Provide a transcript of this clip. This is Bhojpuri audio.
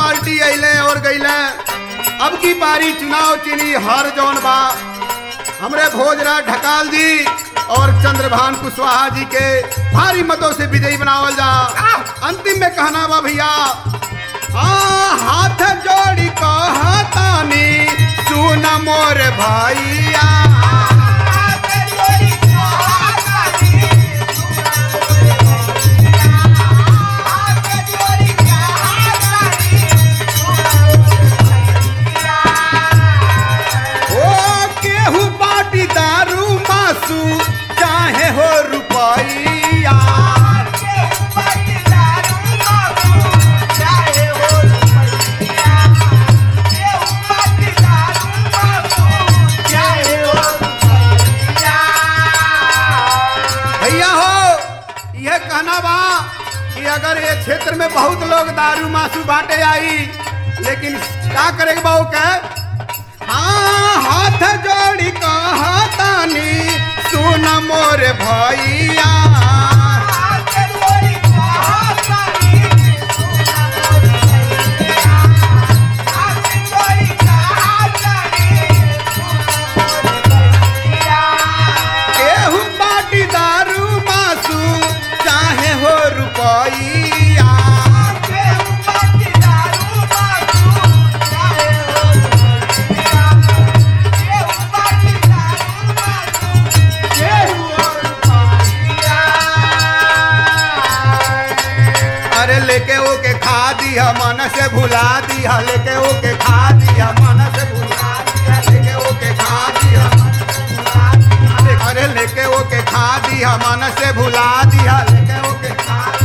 पार्टी अइले और गइले अब की पारी चुनाव चिनी हर जौन बा हमरे भोजराज ढकाल जी और चंद्रभान कुशवाहा जी के भारी मतों से विजयी बनावल जा अंतिम में कहना बा भैया आ हाथ जोड़ी कहतानी सुन मोर भैया ओ केहू बाटी दारू मासू चाहे हो रुपैया भैया हो यह कहना बा कि अगर ये क्षेत्र में बहुत लोग दारू मासू बांटे आई लेकिन का करेगा बाबू के हाँ हाथ जोड़ी कहतानी सुन मोर भैया केहू बाटी दारू मासू चाहे हो रुपैया अरे लेके ओके खा दिया मन से भुला दिया लेके ओके खा दिया मन से भुला दिया लेके ओके खा दिया अरे लेके ओके खा दिया मन से भुला दिया लेके ओके खा